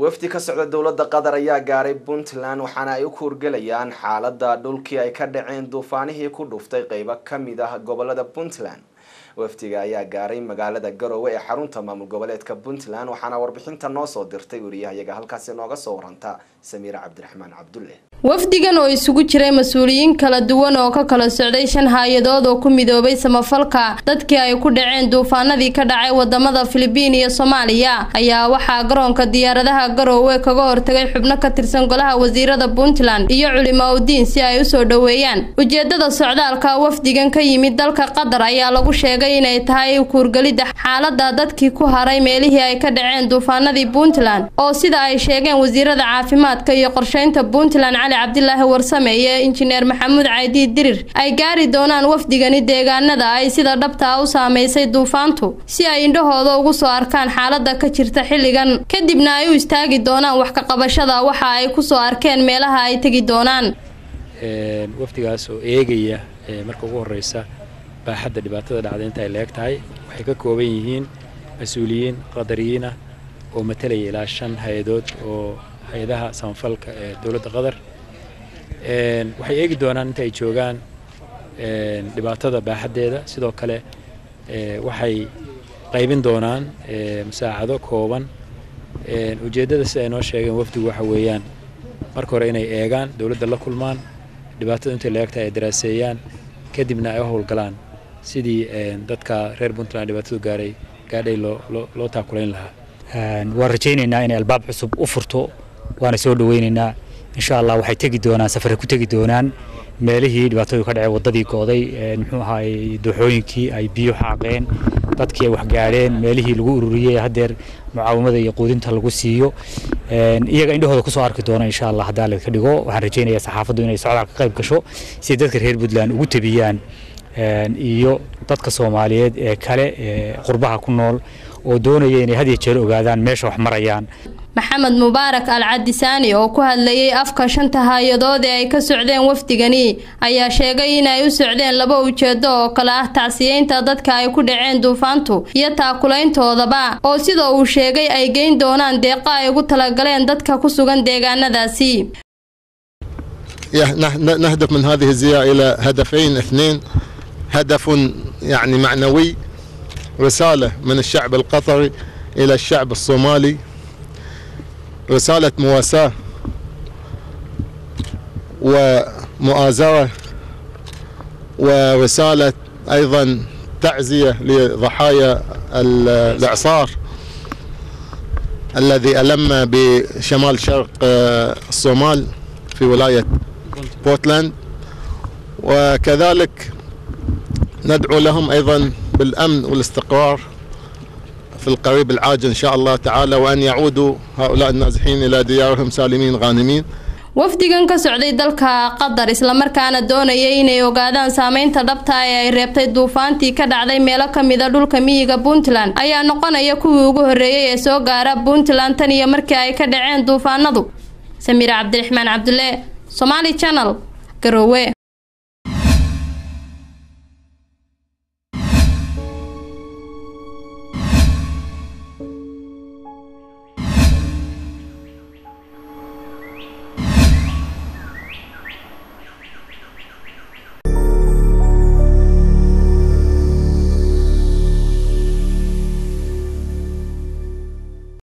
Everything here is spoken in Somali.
wafdi ka socda dowladda qatar ayaa gaaray puntland waxaana ay u kuurgelayaan xaalada dhulkii ay ka dhaceen duufaanihii ku dhuftay qeybo kamid ah gobolada puntland wafdiga ayaa gaaray magaalada garowe ee xarunta maamul goboleedka puntland waxaana warbixinta noo soo dirtay wariyahayaga halkaasi nooga soo waranta samiira cabdiraxmaan cabdulle wafdigan oo isugu jiray mas-uuliyiin kala duwan oo ka kala socday shan hay-adood oo ku midoobay samafalka dadkii ay ku dhaceen duufaanadii ka dhacay wadamada filibiin iyo soomaaliya ayaa waxaa garoonka diyaaradaha garoowe kaga hortagay xubno ka tirsan golaha wasiirada puntland iyo culimaa udiin si ay usoo dhoweeyaan ujeedada socdaalka wafdigan ka yimid dalka qatar ayaa lagu sheegay inay tahay kuurgelidda xaalada dadkii ku haray meelihii ay ka dhaceen duufaanadii puntland oo sida ay sheegeen wasiirada caafimaadka iyo qorsheynta puntland cali cabdilaahi warsame iyo injineer maxamuud caydi dirir ay gaari doonaan wafdigani deegaanada ay sida dhabtaa u saameysay duufaantu si ay indhahooda ugu soo arkaan xaalada ka jirta xilligan kadibna ay u istaagi doonaan wax ka qabashada waxa ay kusoo arkeen meelaha ay tegi doonaan wafdigaas oo eegaya marka ugu horeysa baaxadda dhibaatada dhacda inta ay leeg tahay waxay ka kooban yihiin mas-uuliyiin qadariyiin ah oo matalaya ilaa shan hay-adood oo hay-adaha samafalka ee dowladda qatar waxay eegi doonaan inta ay joogaan dhibaatada baaxaddeeda sidoo kale waxay qaybin doonaan musaacado kooban ujeeddada sida ay noo sheegeen wafdigu waxa weeyaan marka hore inay eegaan dowladda la kulmaan dhibaatada intay leegtahay ay daraaseeyaan kadibna ay u howlgalaan sidii dadka reer puntland dhibaatadu gaaray gaadhay loo taakulayn lahaa waan rajaynaynaa inay albaab cusub u furto waana soo dhaweynaynaa insha allah waxay tegi doonaan safare ku tegi doonaan meelihii dhibaatadu ka dhacay wadadii go'day muxuu ahaay dooxooyinkii ay biyo xaaqeen dadkii ay waxgaadheen meelihii lagu ururiyey haddeer mucaawimada iyo quudinta lagu siiyo iyaga indhahooda kusoo arki doona insha allah haddaa laga dhigo waxaan rajaynayaa saxaafaddu inay socdaal ka qayb gasho si dadka reer puntland ugu tabiyaan iyo dadka soomaaliyeed ee kale ee qurbaha ku nool oo doonaya inay had iyo jeer ogaadaan meesha wax marayaan maxamed mubaarak al cadisaani oo ku hadlayay afka shanta hay-adood ee ay ka socdeen wafdigani ayaa sheegay inay u socdeen laba ujeedo oo kale ah tacsiyeynta dadka ay ku dhaceen duufaantu iyo taakulayntoodaba oo sida uu sheegay ay geyn doonaan deeqa ay ugu talagaleen dadka ku sugan deegaanadaasi نهدف من هذه الزيارة إلى هدفين اثنين هدف يعني معنوي رسالة من الشعب القطري إلى الشعب الصومالي رسالة مواساة ومؤازرة ورسالة أيضا تعزية لضحايا الإعصار الذي ألم بشمال شرق الصومال في ولاية بورتلاند وكذلك ندعو لهم أيضا بالأمن والاستقرار في القريب العاجل إن شاء الله تعالى وأن يعودوا هؤلاء النازحين إلى ديارهم سالمين غانمين wafdigan ka socday dalka qatar islamarkaana doonayay inay ogaadaan saameynta dhabta ee ay reebtay duufaantii ka dhacday meelo kamida dhulka miyiga puntland ayaa noqonaya kuwii ugu horreeyay ee soo gaara puntland tan iyo markii ay ka dhaceen duufaanadu samiira cabdiraxmaan cabdulle somaali channel garowe